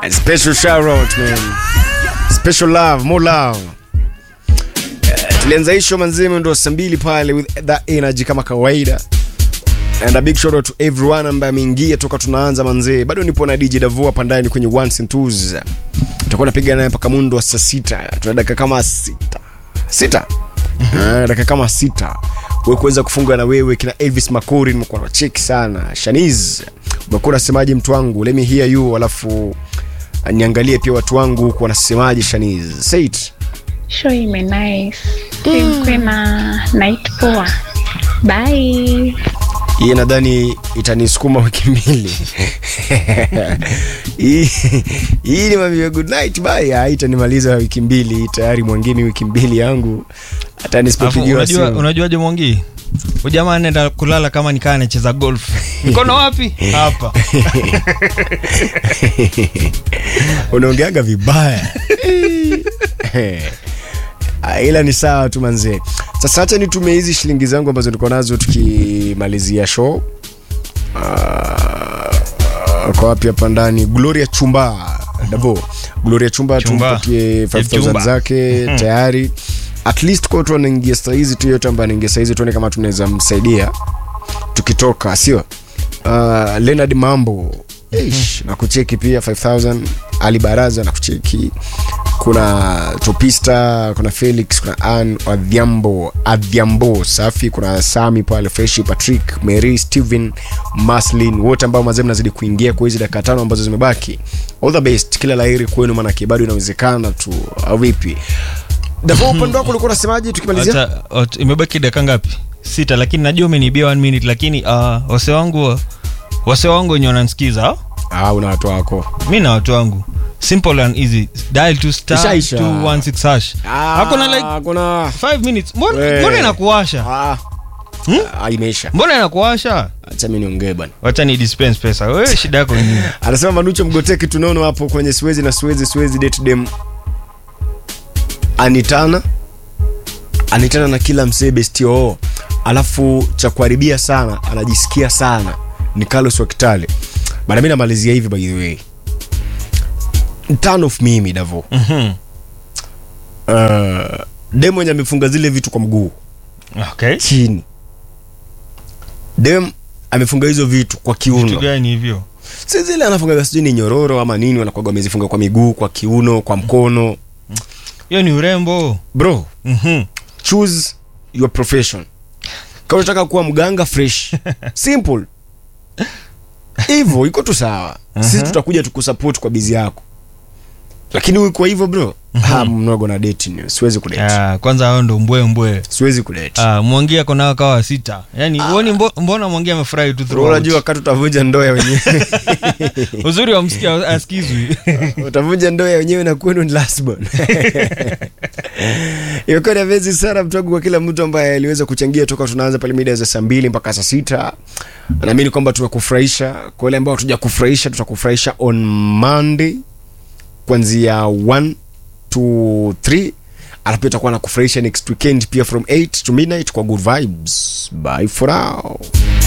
And special shout out man. Special love, more love. Eh, Tulianza hisho manzima ndo saa mbili pale with that energy kama kawaida. And a big shout out to everyone ambaye ameingia toka tunaanza manzee. Bado nipo na DJ Davo hapa ndani kwenye ones and twos. Tutakuwa napiga naye mpaka mundo wa saa sita. Tuna dakika kama sita. Sita. Ah, dakika kama sita wewe kuweza kufunga na wewe kina Elvis Makori nimekuwa na cheki sana Shaniz umekuwa unasemaje mtu wangu let me hear you alafu ah, niangalie pia watu wangu huku wanasemaje Shaniz say it show ime nice imkwe na night poa bye hii nadhani itanisukuma wiki mbili hii hii ni mambo ya good night bye ah, itanimaliza wiki mbili tayari mwangini wiki mbili yangu hata Alafu nisipopigiwa unajua simu unajuaje mwangi ujamaa anaenda kulala kama nikaa anacheza golf mkono wapi hapa unaongeaga vibaya Ah, ila ni sawa tu manzee sasa hacha nitumie hizi shilingi zangu ambazo niko nazo tukimalizia show Ah, kwa wapi hapa ndani gloria chumba dabo gloria chumba Chumba. tumpatie 5000 Chumba. zake tayari at least kwa watu wanaingia saizi tu yote ambaye anaingia saizi tuone kama tunaweza msaidia tukitoka sio uh, leonard mambo Eish, na kucheki pia 5000 ali baraza na kucheki kuna topista kuna felix kuna an adhiambo adhiambo safi kuna sami pale freshi patrick mary steven maslin wote ambao mazee mnazidi kuingia kwa hizi dakika tano ambazo zimebaki all the best kila laheri kwenu manake bado inawezekana tu au vipi davo upande wako ulikuwa unasemaje tukimalizia Hata- ot- imebaki dakika ngapi sita lakini najua umenibia one minute lakini uh, wase wangu wase wangu wenye wanansikiza ah, una watu wako mi na watu wangu simple and easy dial to star Ishaisha. 216 hash Ah, hakuna like kuna 5 minutes mbona We. mbona inakuwasha ah, Hmm? ah, imeisha mbona inakuwasha acha mi niongee bana wacha ni dispense pesa wewe shida yako nini anasema manucho mgoteki tunaona hapo kwenye siwezi na siwezi siwezi date dem anitana anitana na kila msee bestio alafu cha kuharibia sana anajisikia sana ni carlos wa kitale bana mi namalizia hivi by the way turn of mimi davo Mhm. uh, dem mwenye amefunga zile vitu kwa mguu okay chini dem amefunga hizo vitu kwa vitu kiuno gani hivyo si zile anafungaga sijui ni nyororo ama nini wanakwaga wamezifunga kwa miguu kwa kiuno kwa mkono hiyo ni urembo bro Mhm. choose your profession kama unataka kuwa mganga fresh simple hivyo iko tu sawa sisi tutakuja tukusupport kwa bizi yako lakini uko hivyo bro ha mnogo na date ni siwezi kudate Ah, kwanza hao ndo mbwe mbwe siwezi kudate Ah, mwangi ako nao kawa sita yani uoni mbo, mbona mwangi amefurahi tu Bro, throughout? unajua wakati utavunja ndoa ya wenyewe uzuri wa msikia askizwi utavunja ndoa ya wenyewe na kwenu ni lasbon imekuwa ni amazing sana mtogo kwa kila mtu ambaye aliweza kuchangia toka tunaanza pale mida za saa mbili mpaka saa sita naamini kwamba tumekufurahisha kwa wale ambao hatuja kufurahisha tutakufurahisha on monday kuanzia 1 to 3 alafu pia tutakuwa na kufurahisha next weekend pia from 8 to midnight kwa good vibes bye for now